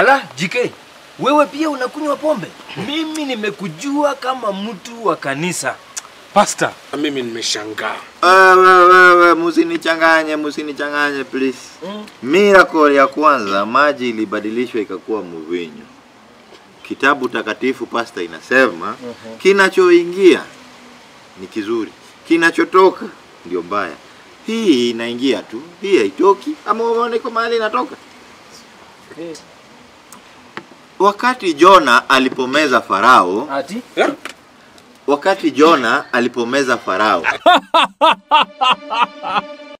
Ala, JK, wewe pia unakunywa pombe? Mimi nimekujua kama mtu wa kanisa. Pasta, mimi nimeshangaa. Wewe wewe, musinichanganye, musinichanganye please. Mm. Miracle ya kwanza maji ilibadilishwa ikakuwa mvinyo. Kitabu takatifu pasta inasema kinachoingia ni kizuri, kinachotoka ndio mbaya. Hii inaingia tu, hii haitoki. Ama umeona iko mahali inatoka? Wakati Jona alipomeza Farao, Ati? wakati Jona alipomeza Farao